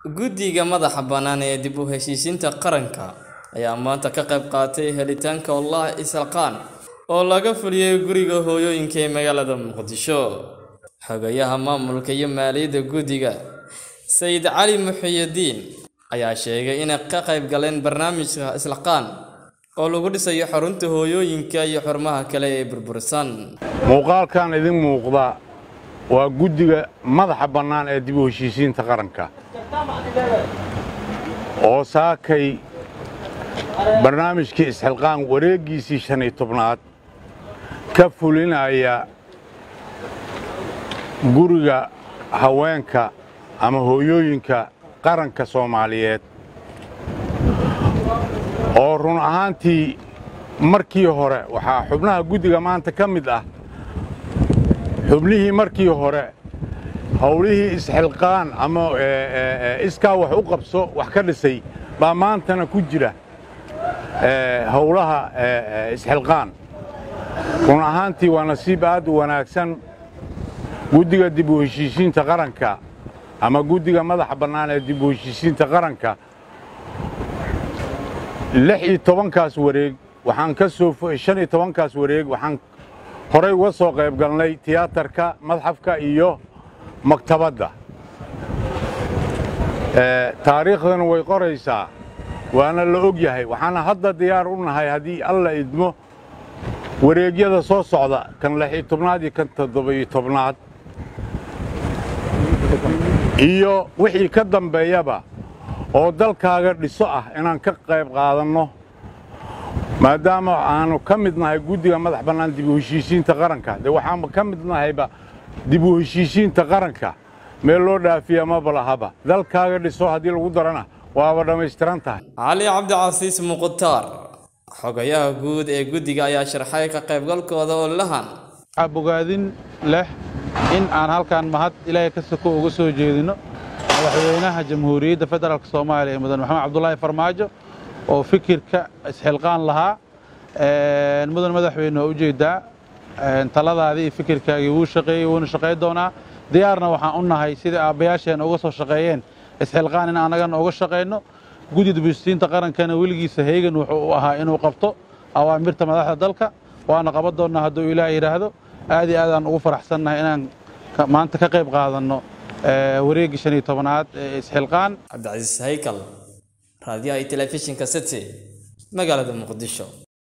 Guddiga madaxa bannaan ee dib u heshiisiinta qaranka ayaa maanta ka qayb qaatay helitaanka Ollah Isxilqaan oo laga fuliyay guriga hooyooyinka ee magaalada Muqdisho. Xogayaha maamulka iyo maaliyadda guddiga, Sayid Cali Muxyidiin, ayaa sheegay inay ka qayb galeen barnaamijka Isxilqaan oo lagu dhisayo xarunta hooyooyinka iyo xarumaha kale ee burbursan. muuqaalkan idin muuqda waa guddiga madaxa bannaan ee dib u heshiisiinta qaranka oo saakay barnaamijkii isxilqaan wareeggiisii shan iyo tobnaad ka fulinaya guriga haweenka ama hooyooyinka qaranka soomaaliyeed oo run ahaantii markii hore waxaa xubnaha guddiga maanta ka mid ah xubnihii markii hore howlihii isxilqaan ama iskaa wax u qabso wax ka dhisay baa maantana ku jira howlaha isxilqaan run ahaantii waa nasiib aad u wanaagsan guddiga dib u heshiisiinta qaranka ama guddiga madaxa bannaan ee dib u heshiisiinta qaranka lix iyo tobankaas wareeg waxaan ka soo shan iyo tobankaas wareeg waxaan horay uga soo qayb galnay tiyaatarka madxafka iyo maktabadda taariikhdana way qoraysaa waana la og yahay waxaana hadda diyaar u nahay haddii alla idmo wareegyada soo socda kan lix iyo tobnaad iyo kan toddoba-iyo tobnaad iyo wixii ka dambeeyaba oo dalkaaga dhiso ah inaan ka qayb qaadanno maadaama aanu ka mid nahay guddiga madax bannaan dib u heshiisiinta qaranka dee waxaan ka mid nahayba dib u heshiisiinta qaranka meel loo dhaafiya maba lahaba dalkaaga dhiso haddii lagu darana waaba dhammaystiran tahay Cali Cabdicasiis Muqtaar, xogayaha guud ee guddiga ayaa sharxay ka qaybgalkooda ololahan. waxaa bogaadin leh in aan halkan mahad ilaahay ka soko uga soo jeedino madaxweynaha jamhuuriyadda federaalk soomaaliya ee mudan maxamed cabdulaahi farmaajo oo fikirka isxilqaan lahaa mudan madaxweyne waa ujeeddaa taladaadii iyo fikirkaagii wuu shaqeeyey wuuna shaqayn doonaa diyaarna waxaan u nahay sidai aabbayaasheen uga soo shaqeeyeen isxilqaan in annagana uga shaqayno guddi dibheshiisiinta qarankana weligiisa heegan wuxuu u ahaa inuu qabto awaamirta madaxda dalka waana qaban doonnaa hadduu ilaah yidhaahdo aad iyo aadaan ugu faraxsannahay inaan maanta ka qayb qaadanno wareeggii shan iyo tobanaad ee isxilqaan Cabdicasiis Haykal, raadiyaha iyo telefishinka City, magaalada Muqdisho.